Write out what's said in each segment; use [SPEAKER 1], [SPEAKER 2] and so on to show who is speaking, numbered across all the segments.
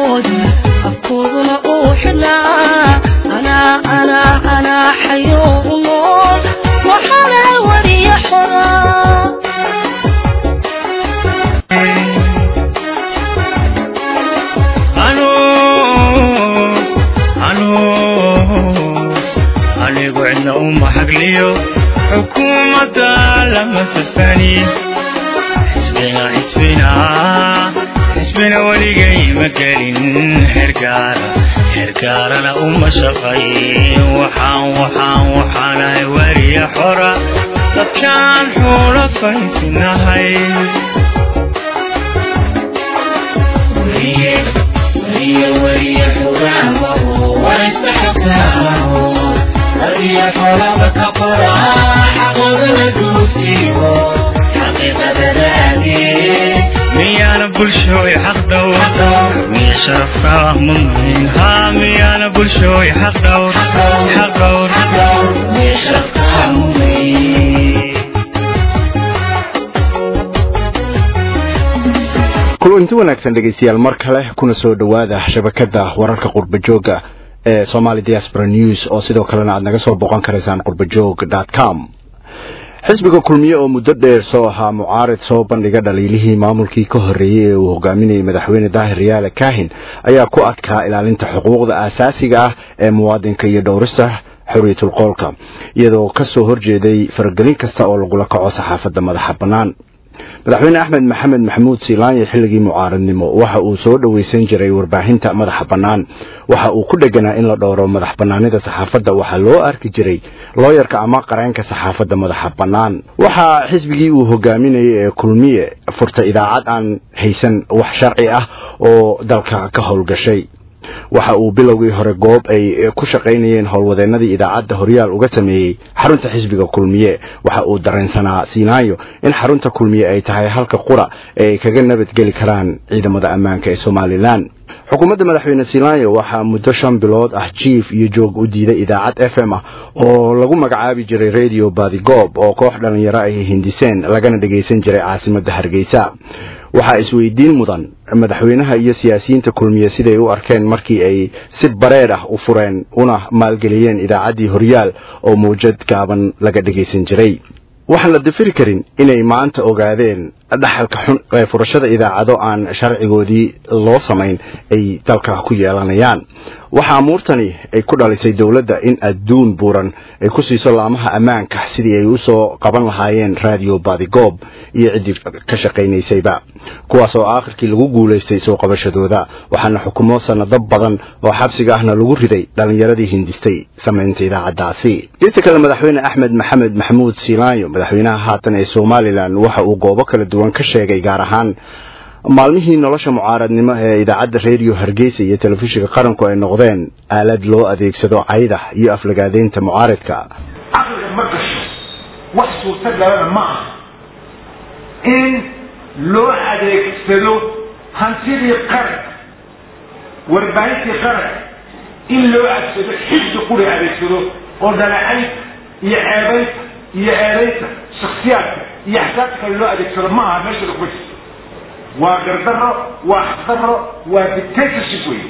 [SPEAKER 1] xagoodii afkooduna uu xidhnaa anaa anaa anaa xayoo u nool waxaana wariya xoraa
[SPEAKER 2] anigu cidna uma xagliyo xukuumadda lama safani xisbina xisbina xisbina weligay ma gelin xergaara xergaarana uma shaqayn waxaan waxaan waxaanahay wariya xora dadkaan xuula faysinahay miyaana bulshooy xaq dhowr miya sharafka mudnayn haa miyaana bulshooy xaq dhowr xaq dhowr miya sharafka mudnayn
[SPEAKER 3] kulanti wanaagsan dhegaystayaal mar kale kuna soo dhowaada shabakada wararka qurbajooga ee somali diaspora news oo sidoo kalena aad naga soo boqon karaysaan qurbajoog com xisbiga kulmiye oo muddo dheer soo ahaa mucaarid soo bandhiga dhaliilihii maamulkii ka horreeyey ee uu hogaaminayay madaxweyne daahir riyaale kaahin ayaa ku adkaa ilaalinta xuquuqda aasaasiga ah ee muwaadinka iyo dhowrista xorriyatul qoolka iyadoo ka soo horjeeday faragelin kasta oo lagula kaco saxaafadda madaxa bannaan madaxweyne axmed maxamed maxamuud siilaanye xilligii mucaaradnimo waxa uu soo dhoweysan jiray warbaahinta madaxa bannaan waxa uu ku dheganaa in la dhowro madax bannaanida saxaafadda waxaa loo arki jiray looyarka ama qareenka saxaafadda madaxa bannaan waxaa xisbigii uu hogaaminayay ee kulmiye furtay idaacad aan haysan wax sharci ah oo dalka ka howlgashay waxa uu bilowgii hore goob ay ku shaqaynayeen howlwadeennadii idaacadda horyaal uga sameeyey xarunta xisbiga kulmiye waxa uu dareensanaa siinaayo in xarunta kulmiye ay tahay halka qura ee ay kaga nabadgeli karaan ciidamada ammaanka ee somalilan xukuumadda madaxweyne siilaanyo waxaa muddo shan bilood ah jiif iyo joog u diiday idaacad f m ah oo lagu magacaabi jiray radio badigoob oo koox dhallinyaro ay hindiseen lagana dhagaysan jiray caasimadda hargeysa waxaa isweydiin mudan madaxweynaha iyo siyaasiyiinta kulmiye siday u arkeen markii ay si bareer ah u fureen una maalgeliyeen idaacaddii horyaal oo mawjad gaaban laga dhagaysan jiray waxaan la dafiri karin inay maanta ogaadeen dhaxalka xun ee furashada idaacado aan sharcigoodii loo samayn ay dalka ku yeelanayaan waxaa amuurtani ay ku dhalisay dowladda in adduun buuran ay ku siiso laamaha ammaanka sidii ay usoo qaban lahaayeen radio badigoob iyo ciddii ka shaqaynaysayba kuwaas oo aakhirkii lagu guulaystay soo qabashadooda waxaana xukumo sanado badan oo xabsiga ahna lagu riday dhallinyaradii hindistay samaynta idaacaddaasi geesta kale madaxweyne axmed maxamed maxamuud siilaanyo madaxweynaha haatan ee somalilan waxa uu goobo kala duwan ka sheegay gaar ahaan maalmihii nolosha mucaaradnimo ee idaacadda redio hargeysa iyo telefishinka qaranku ay noqdeen aalad loo adeegsado cayda iyo aflagaadeynta mucaaridka
[SPEAKER 4] caqliga ma gasho wax suurtagalana ma aha in loo adeegsado hantidii qaranka warbaahintii qaranka in loo adeegsado xisbi quri adeegsado oo dhaleecaynta iyo ceebaynta iyo eedaynta shaksiyaadka iyo axsaabta kale loo adeegsado ma aha meesha lagu jirto waa gardaro waa xaqdaro waa dictatorship wey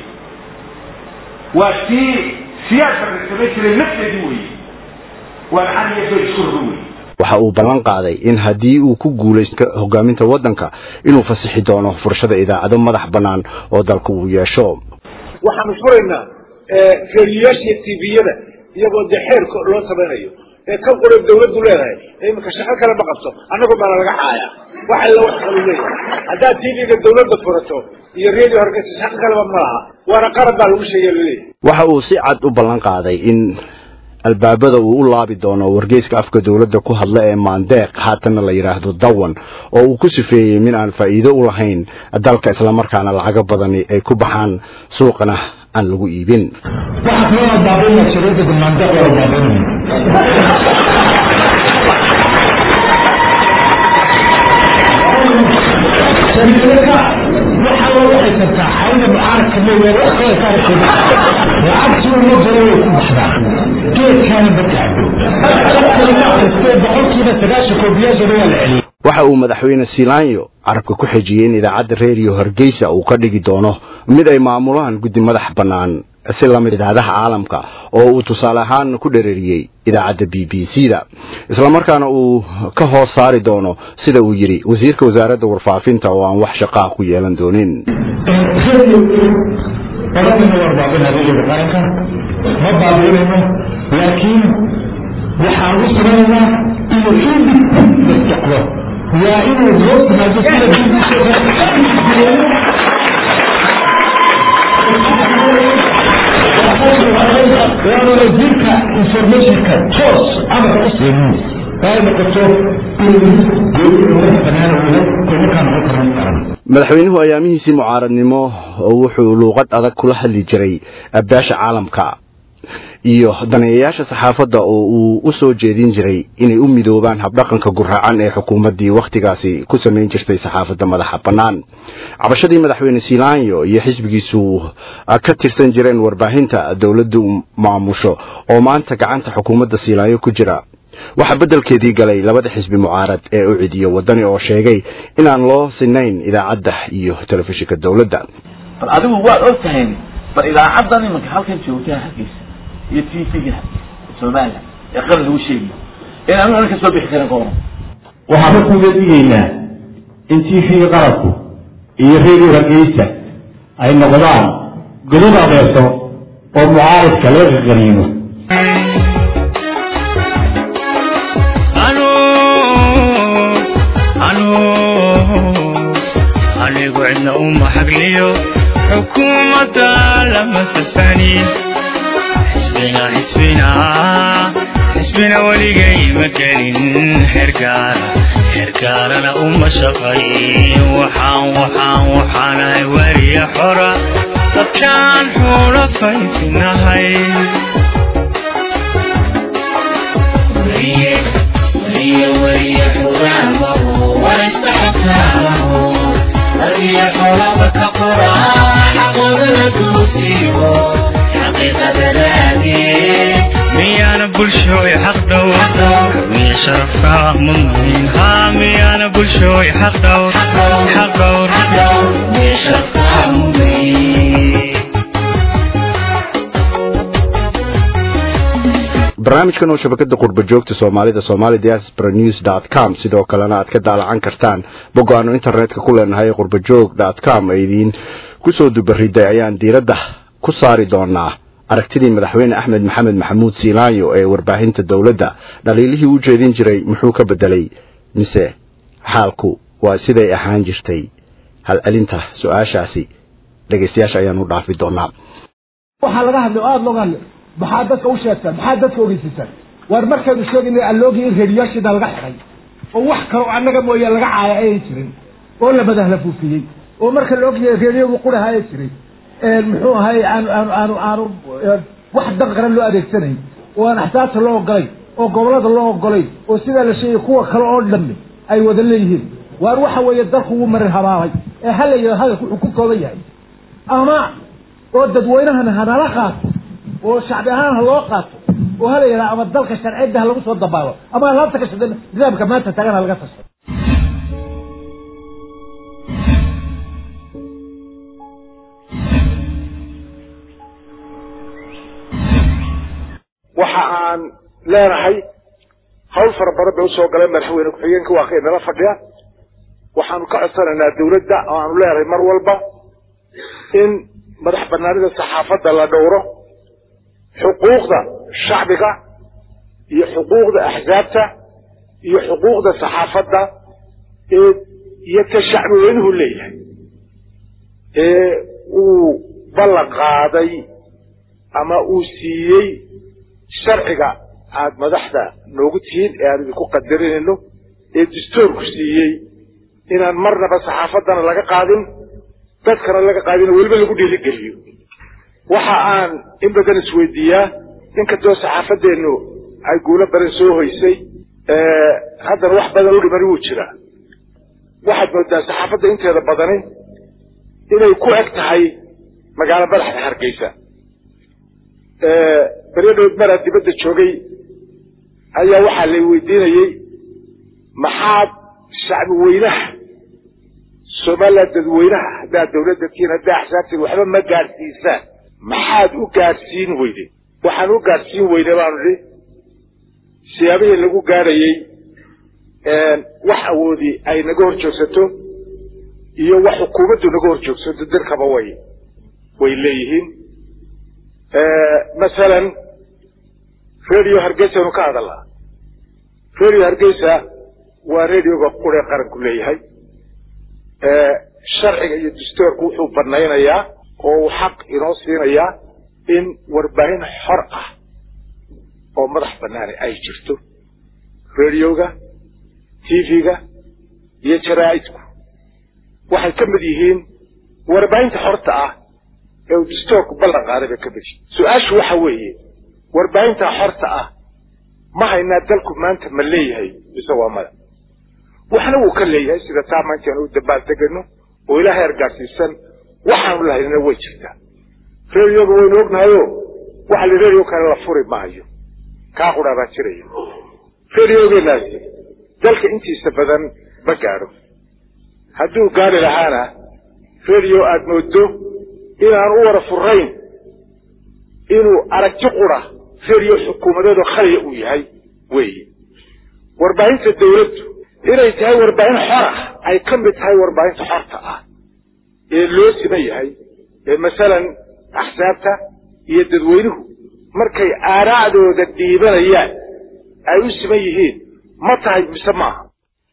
[SPEAKER 4] waa tii siyaasa la samayn jiray nafteedii wey waa lacag iyo beel isku raro wey
[SPEAKER 3] waxa uu ballan qaaday in haddii uu ku guulaysto hogaaminta waddanka inuu fasixi doono furashada idaacado madax bannaan oo dalka uu yeesho
[SPEAKER 5] waxaanu furaynaa reeriyaashiiyo tviyada iyagoo dee xeerka loo samaynayo ee kan qura dawladdu leedahay iminka shaqo kale ma qabto annagu baana laga xaaya wax alla wax kalu leeyahay haddaad tvga dawladda furato iyo radio hargeysa shaqo kaleba ma laha waana qaran baa lagu sheegay laleeyahay
[SPEAKER 3] waxa uu si cad u ballan qaaday in albaabada uu u laabi doono wargeyska afka dowladda ku hadla ee maandeeq haatanna la yidhaahdo dawan oo uu ku sifeeyey min aan faa'iido u lahayn dalka islamarkaana lacago badani ay ku baxaan suuqana aan lagu iibin
[SPEAKER 6] waxaa kaloo baabiinaya shariicada maandeeq waa baabiinaya shariicada waxaa loo waxaysantaa xawla mucaaradka leeyahay wax kale ka arkayda lacagtu uma jiro way ku baxdaa geedkaana badacdo boqolkiiba sagaashan koobiyaashana waa la celiyay
[SPEAKER 3] waxa uu madaxweyne silaanyo carabka ku xejiyey in idaacadda reeriyo hargeysa uu ka dhigi doono mid ay maamulaan guddi madax bannaan si lamid idaacadaha caalamka oo uu tusaale ahaan ku dhereriyey idaacadda b b c da islamarkaana uu ka hoos saari doono sida uu yidhi wasiirka wasaaradda warfaafinta oo aan wax shaqaa ku yeelan doonin
[SPEAKER 6] qaranina waan baabina rediga qaranka ma baabiinayno laakiin waxaan u samaynaynaa inuu independent socdo waa inuu hoos timaado sida waana wasiirka informationka toos amarka u siinin ay noqoto inuu madax banaan wado komarkaan noqon karno qaran
[SPEAKER 3] madaxweynuhu ayaamihiisii mucaaradnimo oo wuxuu luuqad adag kula hadli jiray beesha caalamka iyo daneeyayaasha saxaafadda oo uu u soo jeedin jiray inay u midoobaan habdhaqanka guraacan ee xukuumaddii wakhtigaasi ku samayn jirtay saxaafadda madaxa bannaan cabashadii madaxweyne silaanyo iyo xisbigiisu ka tirsan jireen warbaahinta dowladdu maamusho oo maanta gacanta xukuumadda silaanyo ku jira waxaa beddelkeedii galay labada xisbi mucaarad ee u cidiyo waddani oo sheegay inaan loo sinayn idaacadda iyo telefishinka dowladda
[SPEAKER 7] bal adigu waad og tahay bal idaacaddan imanka halkan joogtaa hargeysa iyo t v-ga somalilan ee qaran lagu sheegayo inaan an ka soo bixi karin ka oran
[SPEAKER 8] waxaan markuu digaynaa in t v-ga qaranku iyo redio hargeysa ay noqdaan godad adeerso oo mucaaridka laga qaqaniino
[SPEAKER 2] anigu cidna uma xagliyo xukuumadda lama safanin xisbina xisbina xisbina weligay ma gelin xergaara xergaarana uma shaqayn waxaan waxaan waxaanahay weriya xora dadkaan xuula faysinahay miyaana bulshooy xaq dhowr miya sharafka mudnayn haa miyaana bulshooy xaq dhowr xaq dhowr
[SPEAKER 3] barnaamijkan oo shabakada qurba joogta soomaalida somali diaspora news dot com sidoo kalena aad ka daalacan kartaan boggo aanu internetka ku leenahay qurbajoog dot com ee idiin kusoo dubariday ayaan diiradda ku saari doonaa aragtidii madaxweyne axmed maxamed maxamuud siilaanyo ee warbaahinta dowladda dhaliilihii u jeedin jiray muxuu ka bedelay mise xaalku waa siday ahaan jirtay hal celinta su-aashaasi dhegaystayaasha ayaan u dhaafi doonaa
[SPEAKER 5] waxaa laga hadlay oo aada looga hadlay maxaa dadka u sheegtaan maxaa dadka ogeysiisaan waar markaynu sheegaynay alloogi in reediyaashiida laga xiray oo wax kale oo annaga mooye laga caaya ayan jirin oo la madahla fuufiyey oo marka la ogyahay reediyagu qurahaya jiray muxuu ahay aanu aanu aanu aanu wax dan qaran loo adeegsanayn oo aan axsaabta loo ogolay oo gobolada loo ogolay oo sidaa la sheegay kuwa kale oo dhammi ay wada leeyihiin waar waxa weeye dalku wuu marin habaabay ee hala yidhahdo hadalku wuxuu ku kooban yahay ama oo dadweynahana hanala qaato oo shacbi ahaan ha loo qaato oo hala yidhahdo ama dalka sharciyadda ha lagu soo dabaalo ama alaabta ka shaqe nidaamka maanta tagan ha laga tasho
[SPEAKER 9] waxa aan leenahay hawl fara badan bay usoo galeen madaxweyne ku-xigeenka waa kay nala fadhiya waxaanu ka codsanaynaa dawladda oo aanu leenahay mar walba in madax banaanida saxaafadda la dhowro xuquuqda shacbiga iyo xuquuqda axsaabta iyo xuquuqda saxaafadda ee iyo ka shacbi weynuhu leeyahay ee uu ballan qaaday ama uu siiyey sharciga aada madaxda noogu tihiin ee aan idinku qadarinayno ee dastuurku siiyey inaan marnaba saxaafaddana laga qaadin dadkana laga qaadin weliba lagu dhiirigeliyo waxa aan in badan isweydiiyaa inkastoo saxaafadeennu ay guulo badan soo hoysay haddana wax badan u dhimani wuu jiraa waxaad moodaa saxaafadda inteeda badani inay ku eg tahay magaalo madaxda hargeysa beryo dhowd maraa dibadda joogay ayaa waxaa lay weydiinayey maxaad shacbi weynaha somaliland dadweynaha haddaad dawladda tihiin haddaa axsaabtiin waxba ma gaadhsiisaan maxaad u gaadhsiin weyde waxaan u gaadhsiin weyne baanu idhi siyaabihii lagu gaadhayey wax awoodi ay naga hor joogsato iyo wax xukuumaddu naga hor joogsato dirkaba way way leeyihiin masalan radio hargeysanu ka hadalnaa radio hargeysa waa radioga quree qaranku leeyahay sharciga iyo dastoorku wuxuu banaynayaa oo uu xaq inoo siinayaa in warbaahin xor ah oo madax banaani ay jirto radioga tv-ga iyo jaraa'idku waxay ka mid yihiin warbaahinta xorta ah ee uu dastoorku ballan qaaday bay ka mid yihiin su-aashu waxa weeye warbaahinta xorta ah ma haynaa dalku maanta ma leeyahay mise waa mada waxna wuu ka leeyahay sida taa maanta aan u dabaal degano oo ilaahay argaarsiisan waxaanu lahaynana way jirtaa radioga waynu ognahayo waxa la radio kale la furi maayo kaa qudhaa baa jiraya radiogenaasi dalka intiisa badan ma gaadho hadduu gaari lahaana radio aada moodo inaan u wara furayn inuu aragti qura radio xukuumadeedo khaliya uu yahay weeye warbaahinta dawladdu inay tahay warbaahin xor ah ay ka mid tahay warbaahinta xorta ah ee loo siman yahay ee masalan axsaabta iyo dadweynuhu markay aaraacdooda dhiibanayaan ay u siman yihiin ma tahay mise maaha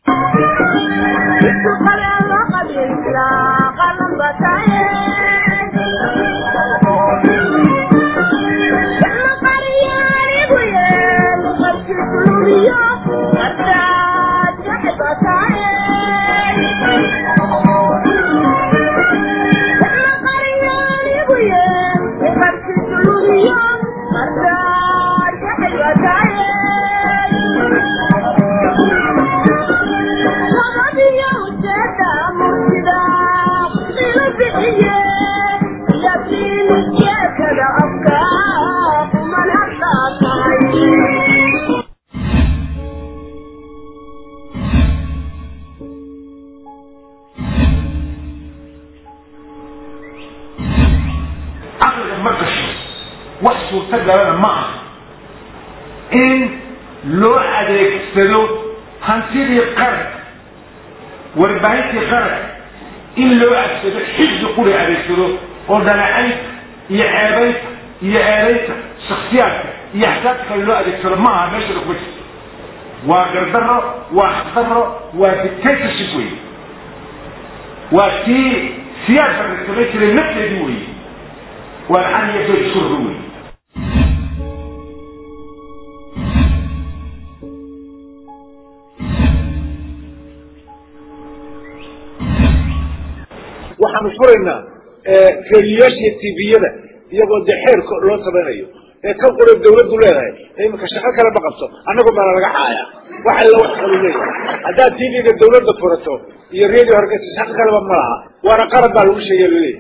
[SPEAKER 9] caqliga ma gasho wax suurtagalana ma aha in loo adeegsado hantidii qaranka warbaahintii qaranka in loo adeegsado xifdi quri adeegsado oo dhaleecaynta iyo ceebaynta iyo eedaynta shaksiyaadka iyo axsaabta kale loo adeegsado ma aha meeshada kuma jirto waa gardaro waa xaqdaro waa dictatorship wey waa tii siyaasa la samayn jiray nafteedii wey waa lacag iyo bayt isku raro wey
[SPEAKER 5] waxaanu furaynaa reeriyaashiiyo tviyada iyagoo dee xeerka loo samaynayo ee kan qura dawladdu leedahay ee iminka shaqo kale ma qabto annagu baana laga caaya wax alla wax kalu leeyahay haddaad tvga dawladda furato iyo radio hargeysa shaqo kaleba ma laha waana qaran baa lagu sheegay laleeyahay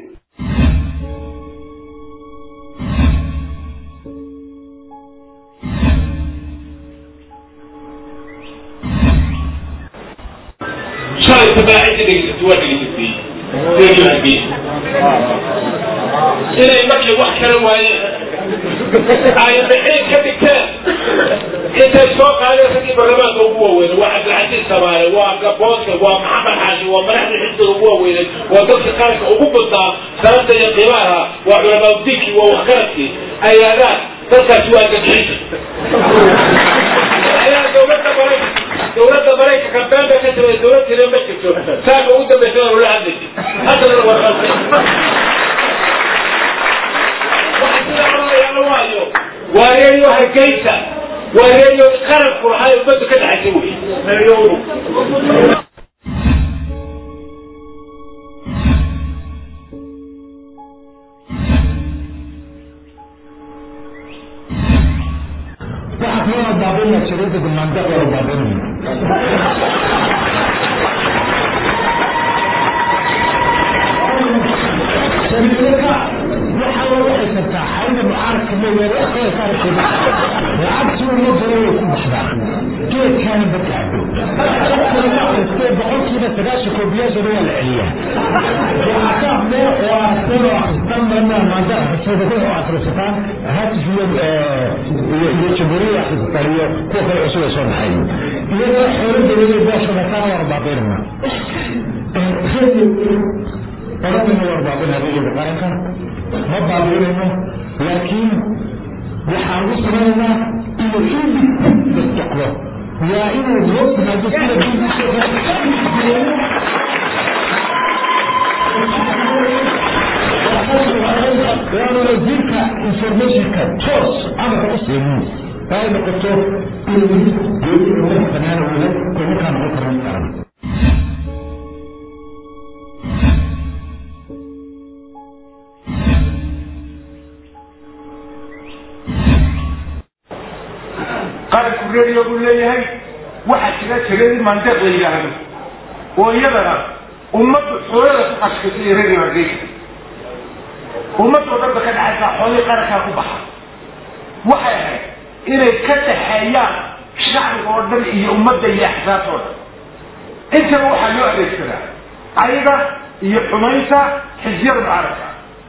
[SPEAKER 10] shalay tabaacidda dhegeysato waa dhegeysatay reeryohagey inay markay wax kala waayeen ay maxay ka dhigteen intay soo qaadeen raggii baarlamaanka ugu waaweyne waa cabdilcasiis samaale waa gaboodka waa maxamed xaashi waa madaxda xisbiga ugu waaweyneed waa dadka qaranka ugu badnaa sababta iyo qiimaha waa culamaauddiinkii waa waxgaradkii ayaadaan dadkaasi waa gadxiisa ayaa dowladda maraykan dowladda maraykanka been bay ka timay dowlad kale ma jirto saaka ugu dambaysa waa loola hadlaysa haddana waa qalday waxa sida odhanayaala waayo waa reeyo hargeysa waa reeyo qaranku lahaa ee ummaddu ka dhaxaysa wey reeyodu
[SPEAKER 6] waxaa kaloo baabinaya shariicada mandaqa oo baabinaya
[SPEAKER 8] marka waxaa lagu haysataa xayda mucaaradka mooyaane akhriya saarkeeda lacagtii ummadana way ku baxdaa geedkaana badacdo qofkana ma akristee boqolkiiba sagaashan koobiyaashana waa la celiyaa waxaakaafne oo aasano akristan marna maanta akhrisada oo akhrisataan hatifiyo iyo jamhuuriyada akhrisataan iyo kuwa kale cusub ay soo baxay iyadoo xoolo dawladeed boosha mataana waa baabaynana oradana waa baabina rayida qaranka ma baabiinayno laakiin waxaan u samaynaynaa inuu indib socdo waa inuu loo timaado sida waana wasiirka informationka toos amarka u siinin ay noqoto inuu banaan wada kumakaa noqon karan karan
[SPEAKER 4] qaranku radio buu leeyahay waxaa jira tiradii mandeeq la yidhaahdo oo iyadana ummaddu xoolada ku qashkaysa iyo radio hargeysa ummadoo dhanba ka dhexaysaa xoolihii qarankaa ku baxa waxay ahayd inay ka dhaxeeyaan shacbiga oo dhan iyo ummadda iyo axsaabta oo dhan intaba waxaa loo adeegsadaa ayada iyo xumaynta xisbiyada mucaaradka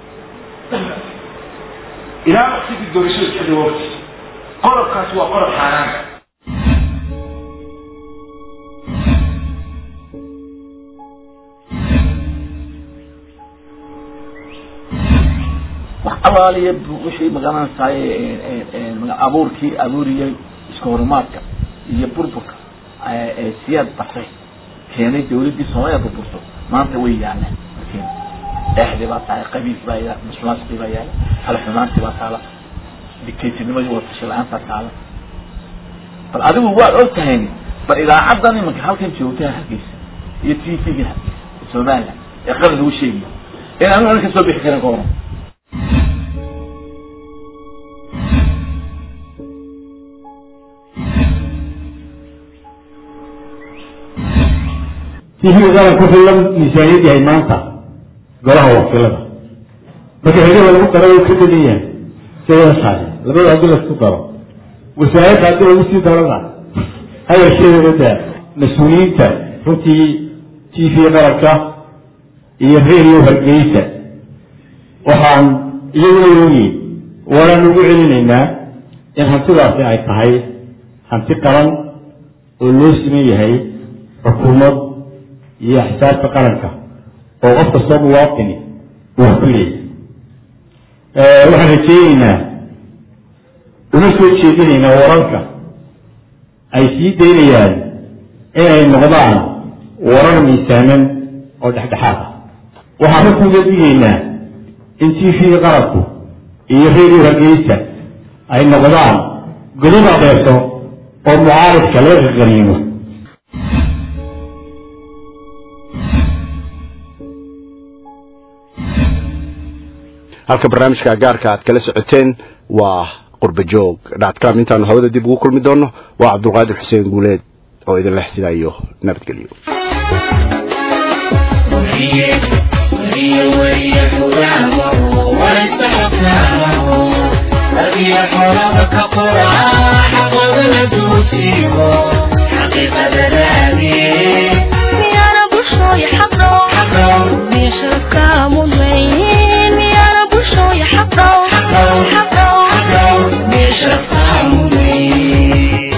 [SPEAKER 4] ilaa waqtigii doorashada xilli waqti qodobkaas waa qodob xaaraan
[SPEAKER 7] wax alaaliya wixii magaranaysaay abuurkii abuuriyey iska horumaadka iyo burburka ee siyaad basay keenay dawladdii soomaaliya burburto maanta way yaalaan markeen eexdii baa tahay qabiil baa yaala musuqmaasuqii baa yaala halxumaantii baa taala dictatornimadii wadatasha la-aantaa taala bal adigu waad og tahay bal idaacadan imanka halkan joogtaa hargeysa iyo t v-ga somaliland ee qaran lagu sheegayo in anu an ka soo bixi karin ka horan
[SPEAKER 8] tv qaranku wuxuu la miisaaniyad yahay maanta golaha wakiilada marka xiliha lagu daro way ka degan yahay siwada saare labada haddii laisku daro wasaaradda haddii lagu sii darana hadalkeeda daa mas-uuliyiinta runtii t v qaranka iyo radio hargeysa waxaan iyaguna yoogi waanaan ugu celinaynaa in hantidaasi ay tahay hanti qaran oo loo siman yahay xukuumad iyo axsaabta qaranka oo qof kastoo muwaatini uu ku leeyahay waxaan rajeyneynaa una soo jeedinaynaa wararka ay sii daynayaan inay noqdaan warar miisaaman oo dhexdhexaad ah waxaan runkuuga digaynaa in t v qaranku iyo radio hargeysa ay noqdaan godad adeeso oo mucaaridka laga qaqaniimo
[SPEAKER 3] halka barnaamijka gaarka aad kala socoteen waa qurbajoog dhatcom intaanu hawada dib ugu kulmi doonno waa cabdulqaadir xuseen guuleed oo idin leh sidaa iyo nabadgelyo
[SPEAKER 1] miyana bulshooy xaqdhow miya sharafka mudnayn miyana bulshooy xaqdhow xaqdhow miya sharafka mudnayn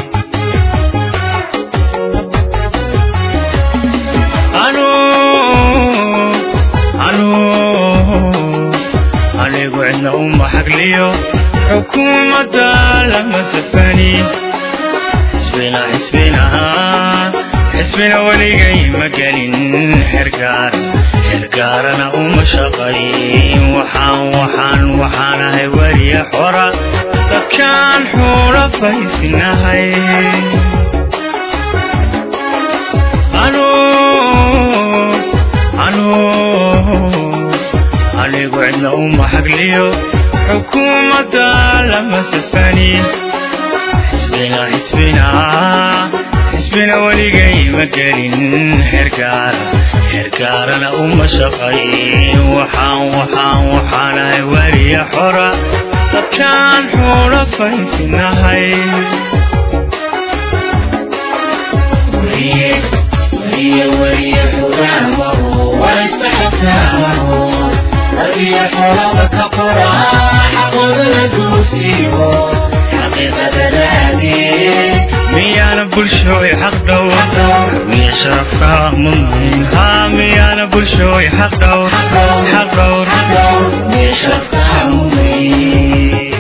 [SPEAKER 2] anu anu anigu cidna uma xagliyo xukuumadda lama safanin xisbina xisbina xisbina weligay ma gelin xergaar xergaarana uma shaqayn waxaan waxaan waxaan ahay weliya xora dadkaan xuula faysinahay anu anu anigu cidna uma xagliyo xukuumadda lama safanin xisbina xisbina xisbina weligay ma gelin xergaara xergaarana uma shaqayn waxaan waxaan waxaanahay weliya xora dadkaan xuula faysinahay miyaana bulshooy xaq dhowr miya sharafka mudnayn haa miyaana bulshooy xaq dhowr xaq dhowr miya sharafka mudnayn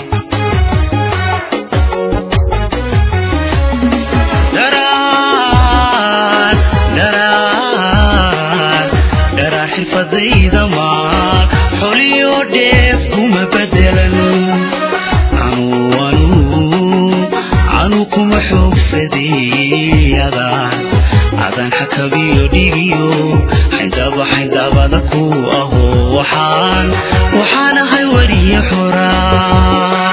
[SPEAKER 2] daraan daraan daraan xirfadayda maal xoliyo dheef kuma bedelan anuu anuu anuu kuma xoogsaday adaan adaan xakabiyo dhigiyo xaydaba xaydabada ku aho waxaan waxaan ahay weriye xoraan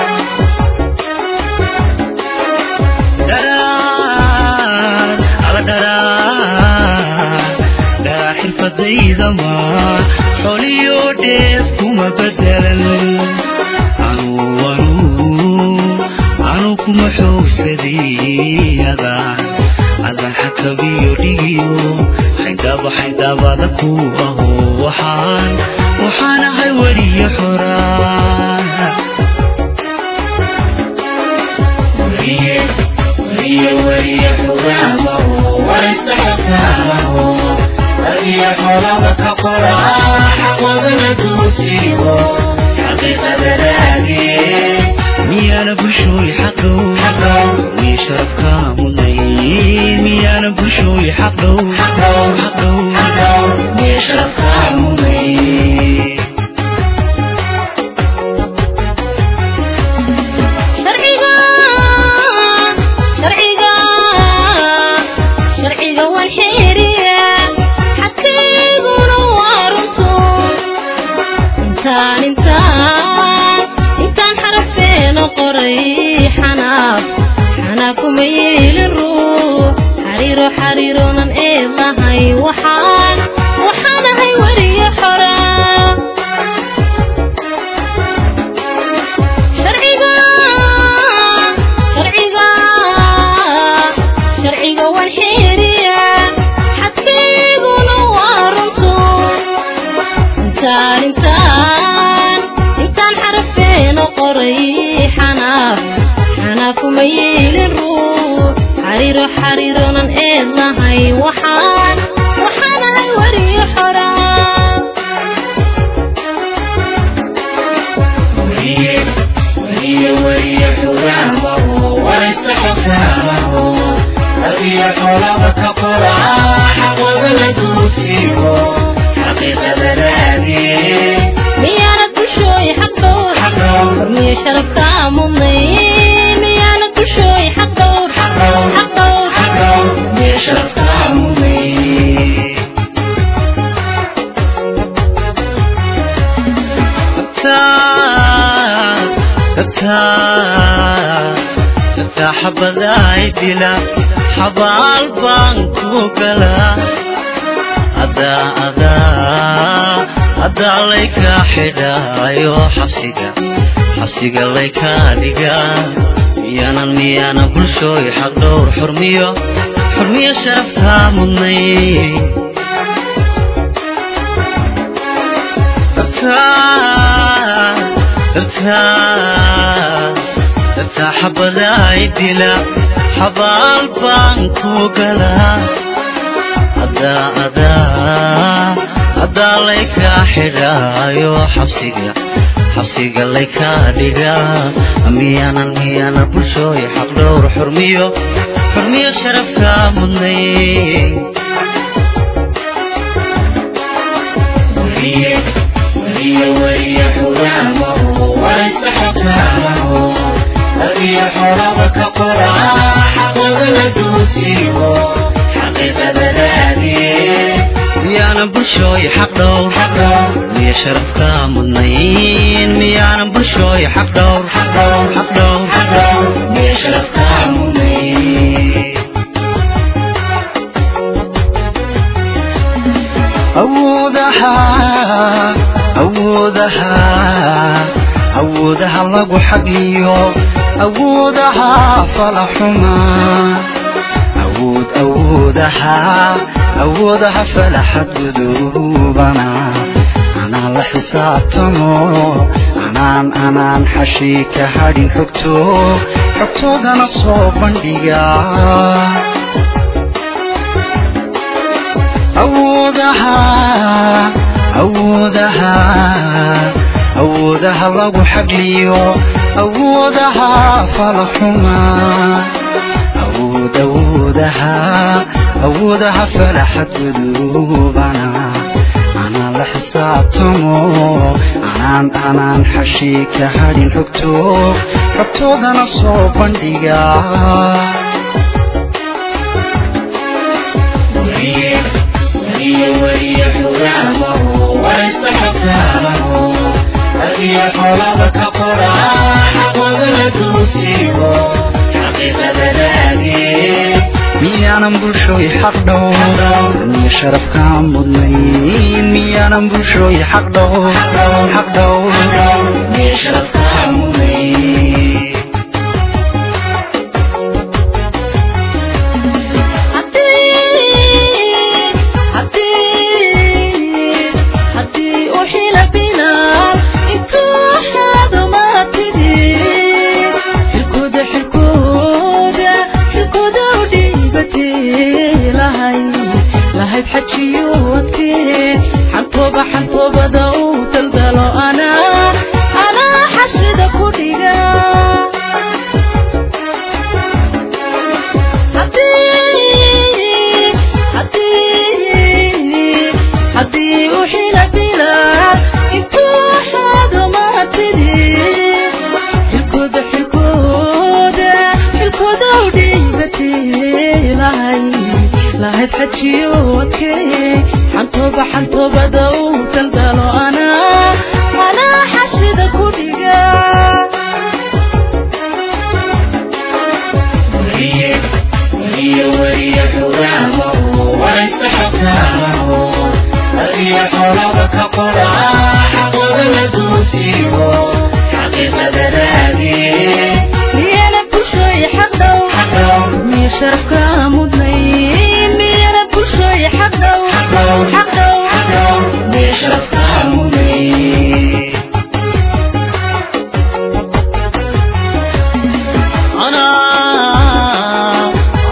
[SPEAKER 2] dharaan ala dharaan dharaan xirfadayda maa xoliyo dheef kuma bedelan anuu anuu anuu kuma xoogsaday adaan adaan xakabiyo dhigiyo xaydaba xaydabada ku aho waxaan waxaan ahay weriye xoraan miyaana bulshooy xaqow miya sharafka mudnayn miyaana bulshooy xaqow xaqow miya sharafka mudnayn
[SPEAKER 1] sharciga sharciga sharciga waan xeeriya xadkayguna waa runto intaan intaan intaan xarafeena qoray xanaaf xanaaf kuma yeelin ruux xariiro xariiroonan eed lahay waxaan waxaan ahay weriye xoraa sharciga sharciga sharciga waan xeeriya xadkayguna waa runto intaan intaan intaan xarafeena qoray xanaaf xanaaf kuma yeelin ruux xariiro xariiroonan eed lahay waxaan waxaan ahay weriye xoraa miyaanad bulshooy xaq dhowr hormiyo sharafka mudnayn miyaanad bulshooy xaq dhowr xaq dhowr
[SPEAKER 2] miya sharafka mudnayn taa xabadaay dila xabaal baan ku galaa adaa adaa adaa layka xidhaayo xabsiga xabsiga layka dhigaa miyaanan miyaana bulshooy xaq dhowr xurmiyo xurmiyo sharafkaa mudnay dartaa xabadaay dila xabaal baan ku galaa adaa adaa adaa layka xidhaayo xabsiga xabsiga layka dhigaa miyaanan miyaanan bulshooy xaq dhowr xurmiyo xurmiyo sharafka mudnay miyaanan bulshooy xaq dhowr miya sharafka mudnayn miyaanan bulshooy xaq dhowr xaq dhowr miya sharafka mudnayn awoodaha awoodaha awoodaha lagu xagliyo awoodaha falaxuma awood awoodaha awoodaha falaxad gudubana anaan la xisaabtamo anaan anaan xashii ka hadhin xogto xogtoodana soo bandhiga awoodaha awoodaha awoodaha lagu xagliyo awoodaha falaxuma awood awoodaha awoodaha falaxad gudubana anaan la xisaabtamo anaan anaan xashii ka hadhin xogto xogtoodana soo bandhiga miyaanan bulshooy xaq dhowr miya sharafkaa mudnay miyaanan bulshooy xaq dhowr xaq dhowr miya sharafkaa mudnay
[SPEAKER 1] haddii u xila bilaal intuu xaado maatidii xilkooda xilkooda xilkooda u dhiibatee lahayd lahayd xajiyo adkee xantooba xantoobada u daldalo anaa anaa xashida ku dhiga haddii haddii haddii u xila bilaal intuu xaado maatidii xilkooda xilkooda xilkooda u dhiibatee lahayd lahayd xajiyo adkee xantooba xantoobada u daldalo anaa anaa xashida ku dhiga miyana bulshooy xaq dhow miya sharafka mudnayn miyana bulshooy xaq dhow xaq dhow miya sharafka mudnayn
[SPEAKER 2] anaa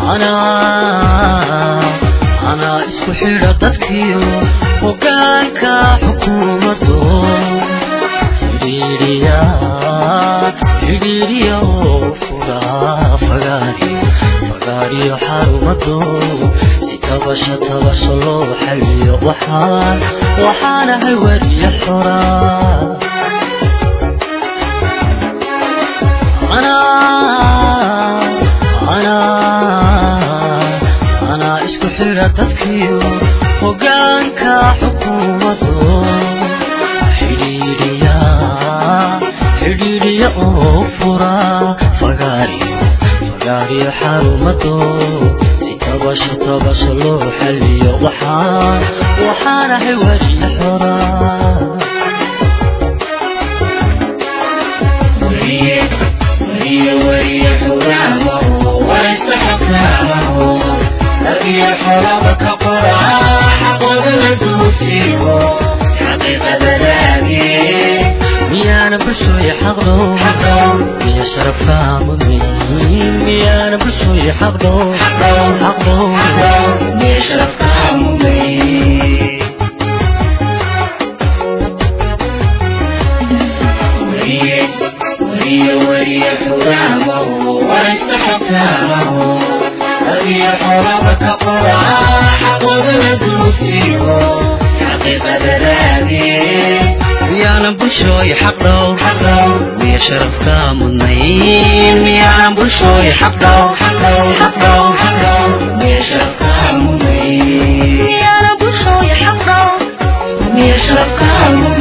[SPEAKER 2] anaa anaa isku xidha dadkiyo hoggaanka xukuumaddo xidhiidhiya xidhiidhiya oo fura fagaariyo fagaariyo xarumado si tabasha tabasha loo xaliyo waxaan waxaanahay wariya xoraa anaa isku xidha dadkiyo hoggaanka xukuumaddo xidhiidhiya xidhiidhiya oo fura fagaariyo fagaariyo xarumado si tabasho tabasho loo xaliyo waxaan waxaanahay wariya xoraa miyaana bulshooy xaqdhow miya sharafkaa mudnayn miyaana bulshooy xaqdhow xaqdhow miya sharafkaa mudnayn miyaanan bulshooy xaq dhowr miya sharafkaa mudnayn miyaanan bulshooy xaq dhowr xaq dhowr miya sharafkaa mudnayn
[SPEAKER 1] miyana bulshooy xaq dhow miya sharafka mudnayn